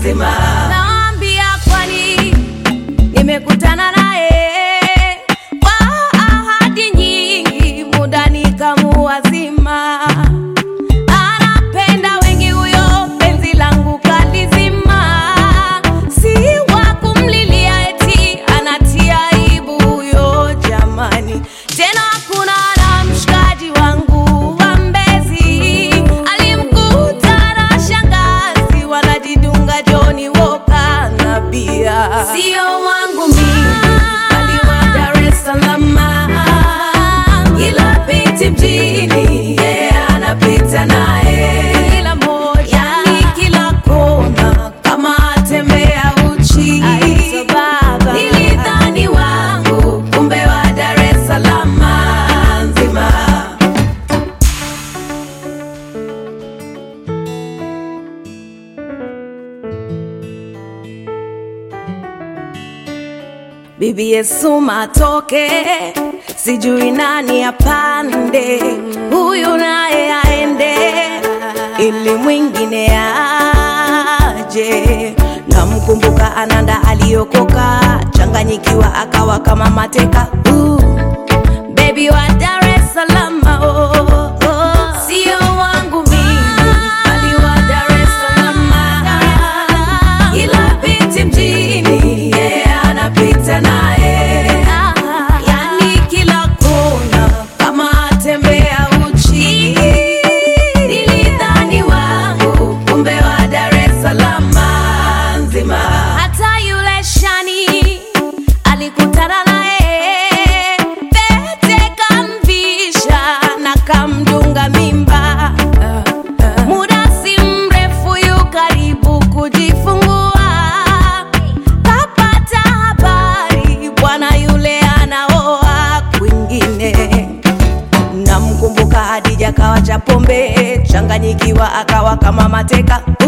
nzima. Naambia kwani nimekutana naye kwa ahadi nyingi, muda nikamuwazima. Anapenda wengi huyo, penzi langu kalizima. Si wa kumlilia eti anatia aibu huyo, jamani. Tena hakuna na mshikaji wangu wa Mbezi alimkuta na shangazi wanajidunga Johnny Walker na bia. Sio wangu mimi, bali wa Dar es Salaam. Ila piti mjini, yeah, anapita naye kila moja, yani kila kona, kama atembea uchi. Nilidhani wangu, kumbe wa Dar es Salaam nzima. Bibi Yesu matoke, sijui nani apande, huyu naye aende, ili mwingine aje. Namkumbuka Ananda aliokoka, changanyikiwa akawa kama mateka. Uh, baby wa Dar es Salaam, oh, oh. sio wangu mimi, bali wa Dar es Salaam ila binti mjini yeah, anapita naye yani kila kona kama atembea uchi nilidhani wangu kumbe wa Dar es Salaam nzima hata yule shani alikutana naye pete kamvisha na kamdunga mimba muda si mrefu yu karibu kujifungua kapata habari bwana yule anaoa kwingine namkumbuka Hadija kawa cha pombe changanyikiwa akawa kama mateka